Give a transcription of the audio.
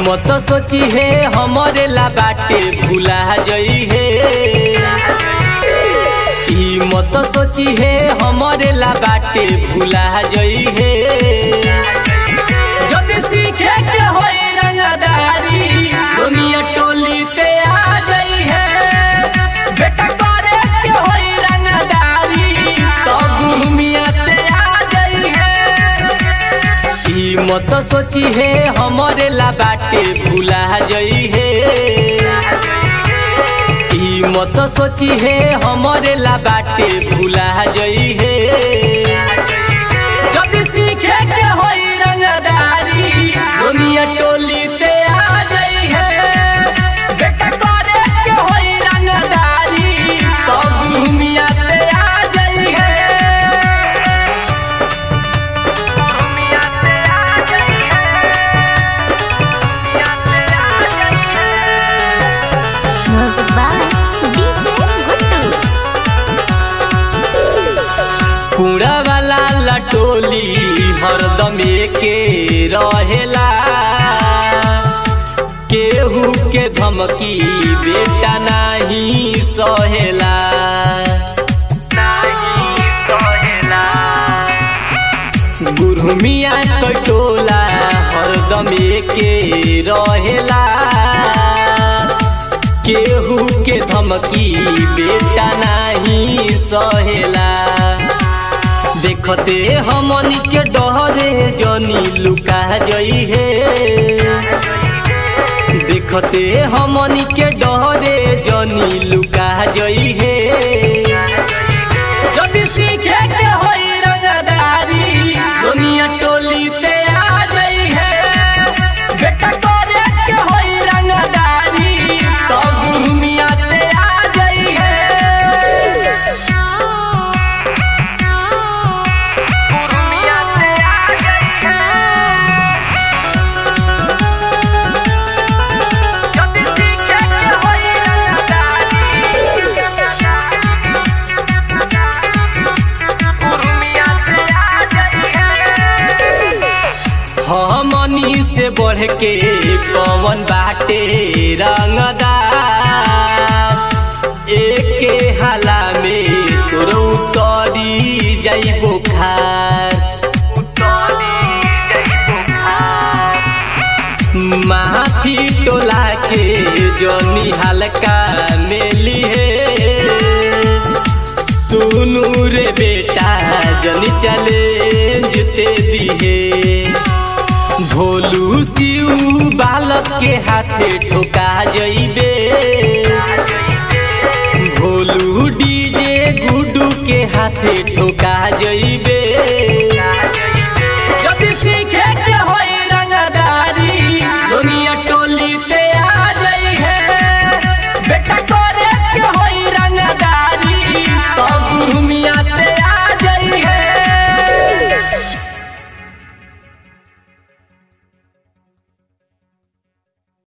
मत सोची है हमरे ला बाटे भूला जई है ई मत सोची है हमरे ला बाटे भूला जई है जब सीखे के होई रंगदारी दुनिया टोली पे आ गई है बेटा करे के होई रंगदारी तो गुरु मियां पे आ गई है ई मत सोची है हमरे ला बाटे भूला जई है ई मत सोची है हमरे ला बाटे भूला जई है जब सीखे के होई रंगदारी दुनिया टोली पे आ गई है बेटा करे के होई रंगदारी सब दुनिया पे आ गई है दुनिया पे आ गई है दुनिया पे आ गई है Music by DJ Guttu. कूड़ा वाला लटोली हरदम के रहेला केहू के धमकी बेटा नहीं सहेला नहीं सहेला गुरमिया कटोला हरदम के रहेला केहू के धमकी बेटा नहीं सहेला देखते हमनी के डहरे जनी लुका जई है देखते हमनी के डहरे जनी लुका जई है जब सीखे के होई रंगदारी दुनिया टोली पे आ गई है बेटा करे के होई रंगदारी सब गुरु मियां पे आ गई है गुरु मियां पे आ गई है जब सीखे के होई हमनी से बढ़ के कौन बाटे रंगदार एके हाला में तोर उतरी जाई बुखार माफी टोला के जनी हल्का मेली है सुनू रे बेटा जनी चैलेंज ते दिहे भोलू सिऊ बालक के हाथे ठोका जइबे